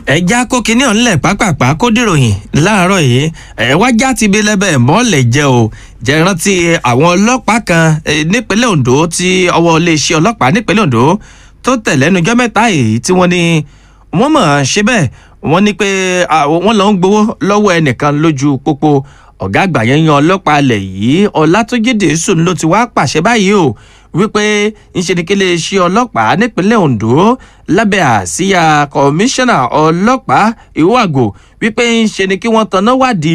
ẹja kó kinní ọ̀nlẹ̀ pápápá kó dìròyìn láàárọ̀ yìí ẹ wá já ti bí lẹ́bẹ̀ mọ́lẹ̀ jẹ́ o jẹ́ rántí àwọn ọlọ́pàá kan nípínlẹ̀ Ondo tí ọwọ́ iléeṣẹ́ ọlọ́pàá nípínlẹ̀ Ondo tó tẹ̀ lẹ́nujọ́ mẹ́ta èyí tí wọ́n ní wọ́n mọ̀ ṣe bẹ́ẹ̀ wọ́n ní pé wọ́n lọ ń gbowó lọ́wọ́ ẹnìkan lójú pópó ọ̀gá àgbà yẹn yan ọlọ́pàá alẹ̀ yìí Ọlátúnjí sùn ló ti wá pàṣẹ báyìí o wípé ńṣe ni kí iléeṣẹ́ ọlọ́pàá nípínlẹ̀ Ondo lábẹ́ àsíyà kọmíṣánná ọlọ́pàá Ìwàgò wípé ńṣe ni kí wọ́n tanná wádìí